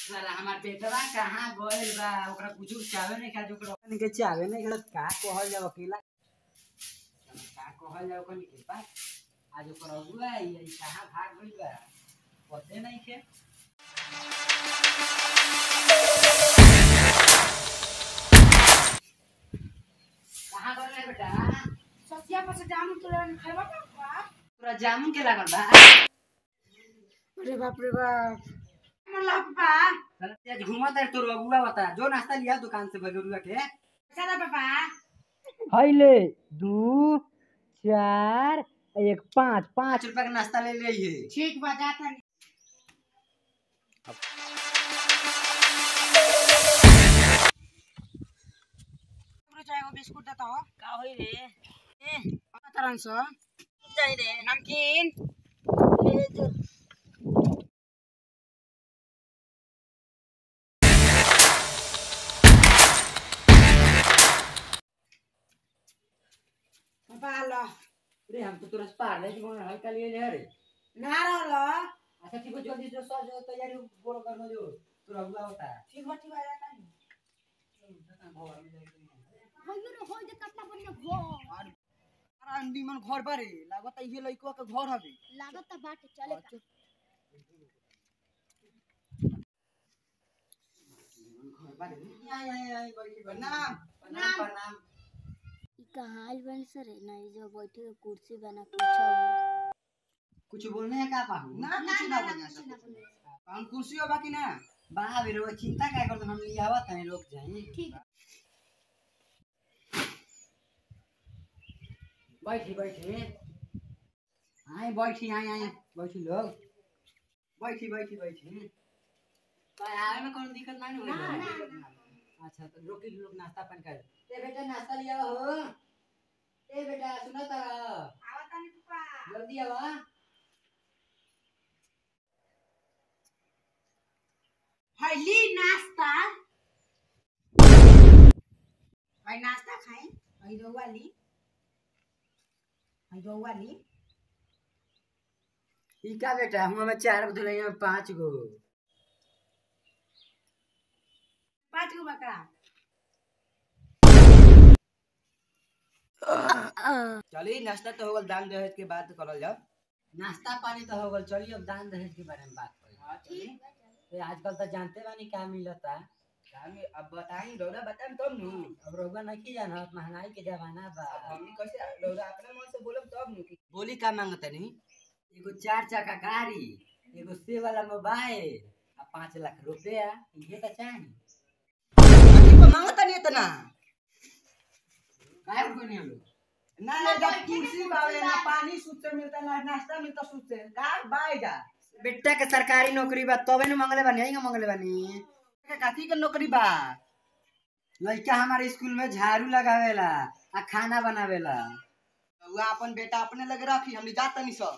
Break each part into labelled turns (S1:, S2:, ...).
S1: साला हमार बेटवा कहाँ गइल बा ओकरा कुछ चाहे नहीं खा ओकरा कनी के चाहे नहीं खा का कहल जाओ अकेला का कहल जाओ कनी के पास आज ओकर अगुआ आई आई कहाँ भाग गइल बा पते नहीं के कहाँ गइल है बेटा
S2: ससिया पर से जामुन के लेन खाइबा का बाप
S1: पूरा जामुन के लागल बा
S2: अरे बाप रे बाप मन ला पापा
S1: साला तेज घुमत है तोर अगुआ बता जो नाश्ता लिया दुकान से भगरुआ के
S2: चला पापा
S1: हैले दू चार एक पाँच पाँच रुपया का नाश्ता ले लिए
S2: ठीक बा जाता नहीं हमरे चाहे वो बिस्कुट देता हो
S1: का होई रे
S2: ए तरन सो
S1: चाहिए रे
S2: नमकीन
S1: ले जो
S2: पापा लो
S1: रे हम तो तुरंत पार ले कौन हल्का लिए ले रे
S2: ना रहलो
S1: अच्छा ठीक है जल्दी जो सर जो तैयारी बोल कर लो जो तोर अगुआ होता है
S2: ठीक बा ठीक बा जाता नहीं अरे अंडी मन घर बारे लागत ये लइकवा के घर हवे
S3: लागत बाटे चले का
S2: प्रणाम
S1: प्रणाम प्रणाम
S3: ई कहाँ आइल बन सर ना ई जो बैठे के कुर्सी बना पूछा
S1: कुछ बोलने है का पाहू
S2: ना कुछ ना बना सब हम कुर्सी हो बाकी ना
S1: बा रे वो चिंता क्या करते हम लिया हुआ था लोग जाए
S3: ठीक है
S1: बैठी बैठी आए बैठी आए आए बैठी लोग बैठी बैठी बैठी तो आए में कौन दिक्कत नहीं हुई अच्छा तो रोकी लोग नाश्ता पानी कर ए बेटा नाश्ता लिया हो ए बेटा सुनो तो
S2: आवता नहीं पापा
S1: जल्दी आवा
S2: हली नाश्ता भाई नाश्ता खाए भाई रउआ ली भाई रउआ ली
S1: ई का बेटा हम में चार गो धुलैया में पांच गो
S2: पाँच गो बकरा
S4: चलिए नाश्ता तो होगल दान दहेज के बाद करल जाओ
S1: नाश्ता पानी तो हो गल चलिए अब दान दहेज के बारे में बात करें ए, आजकल तो जानते बानी क्या मिलता
S4: हमें अब बताई रौरा बताएं तब नु
S1: अब रउआ नहीं जाना महंगाई के जमाना बा
S4: हमनी कैसे रौरा अपने मन से बोलब तब नु कि बोली का मांगता नहीं
S1: एगो चार चक्का गाड़ी एगो से वाला मोबाइल आ पाँच लाख रुपया ये तो चाहिए
S4: अभी पर मांगता नहीं इतना
S1: काय रुपये नहीं लोग
S4: ना ना जब कुर्सी बावे ना पानी सूद से मिलता ना नाश्ता मिलता सूद से का बाय जा
S1: बेटा के सरकारी नौकरी बा तबे न मंगले बानी यही मंगले बानी
S4: के काथी के नौकरी बा
S1: लड़का हमारे स्कूल में झाड़ू लगावेला आ खाना बनावेला
S4: रौरा अपन बेटा अपने लगे रखी हमनी जात नहीं सब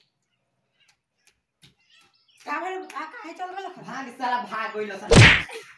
S2: का बोले आ काहे चल गल
S1: भाग साला भाग गइल सन